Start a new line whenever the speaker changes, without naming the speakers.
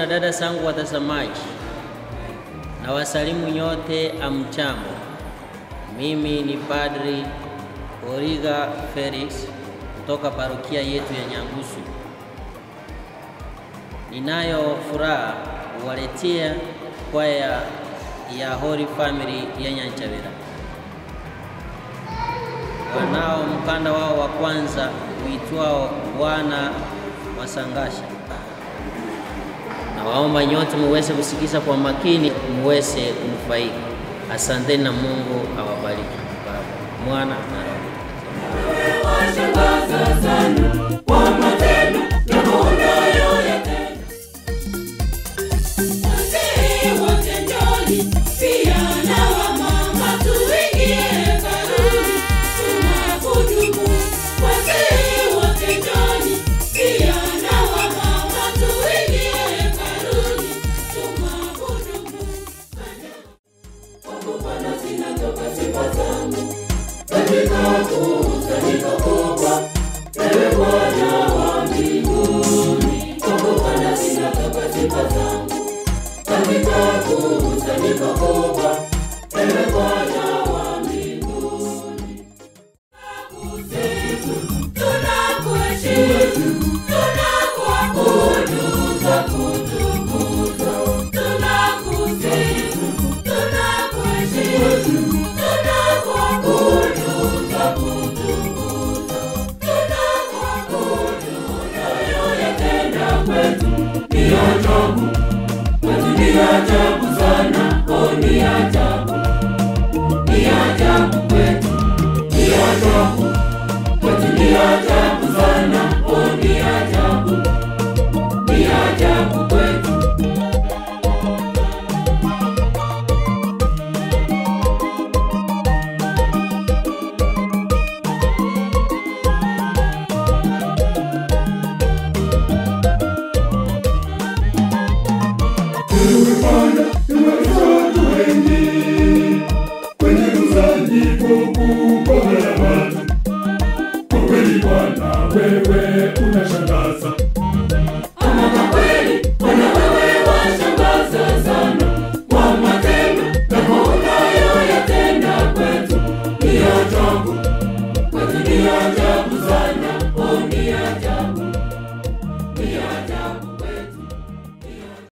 Na dada zangu watazamaji, na wasalimu nyote amchambo. Mimi ni Padri Origa Felix kutoka parokia yetu ya Nyangusu. Ninayo furaha kuwaletea kwaya ya Holy Family ya Nyanchavera wanao mkanda wao wa kwanza uitwao Bwana Wasangasha. Nawaomba nyote muweze kusikiza kwa makini, muweze kunufaika. Asanteni na Mungu awabariki. Baba, Mwana na Roho.
Katika kukusanyika kubwa